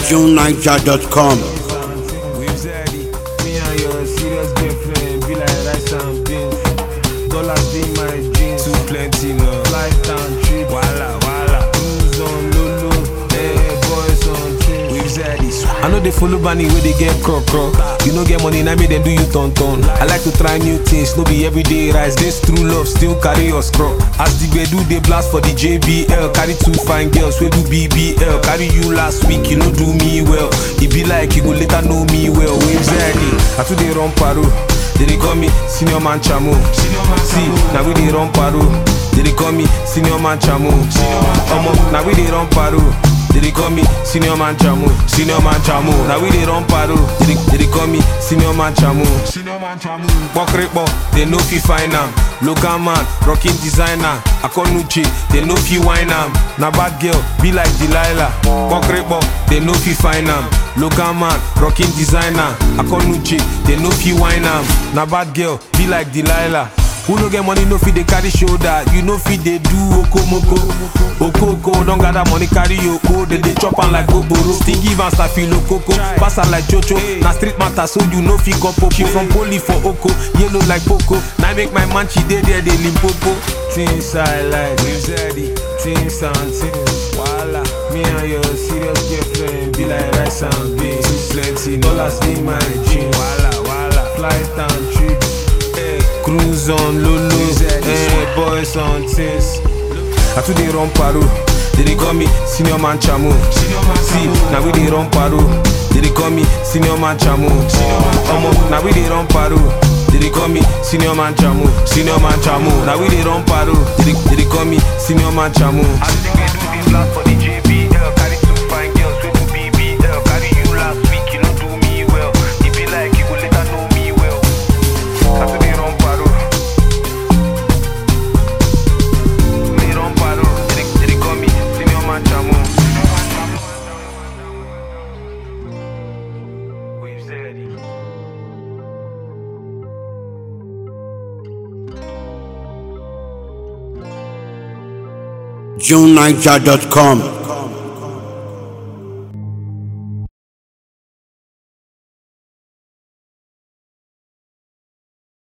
JuneNiger.com. With Zaddy, me and your serious girlfriend be like rice and beans. Dollars be my jeans. Too plenty no. Flight and trip. Wala wala. Cruise on Lulu. Hey, boys on trips. With Zaddy. I know they follow Bunny where they get croc croc. You know get money, now me then do you ton ton. I like to try new things, no be everyday rise. This true love still carry us crop. As the do they blast for the JBL. Carry two fine girls, we do BBL. Carry you last week, you know do me well. It be like you go later know me well. Waves Zaddy, I too they run paro. They dey call me senior man chamo. See, now we dey run paro. They dey call me senior man chamo. Omo, now we dey run paro. They dey call me senior man chamo, senior man chamo. Now we dey run paro. They dey, they dey call me senior man chamo, senior man chamo. Pokrepo, they no fi find am. Local man, rocking designer. Akonuche, they no fi wine am. Na bad girl, be like Delilah. Pokrepo, they no fi find am. Local man, rocking designer. Akonuche, they no fi wine am. Na bad girl, be like Delilah. Who no get money no fit dey carry shoulder, you no fit dey do okomoko. Okoko don gather money carry oko, they dey chop am like goboro. Still give am stafilo koko, pass am like chocho. Na street matter so you no fit go popo. She from poli for oko, yellow like poco. Now make my man she dey there dey limpopo. Things I like, with Zeddy, things and things. Wala, me and your serious girlfriend be like rice and beans. Too plenty dollars in my jeans. Wala wala, flight and trips. Hey, cruise on Lulu, hey, boys on things. I too dey run paro. They dey call me senior man chamo. See, now we dey run paro. They dey call me senior man chamo. Omo, now we dey run paro. They dey call me senior man chamo, senior man chamo. Now we dey run paro. They dey, they dey call me senior man chamo. I think we do this last for the JBL. Carry two fine girls, we do BBL. Carry you last week, you no do me well. It be like you go later know me well. I too dey run paro. They run paro. They dey- they dey call me senior man chamo. We've said it. JuneNiger.com.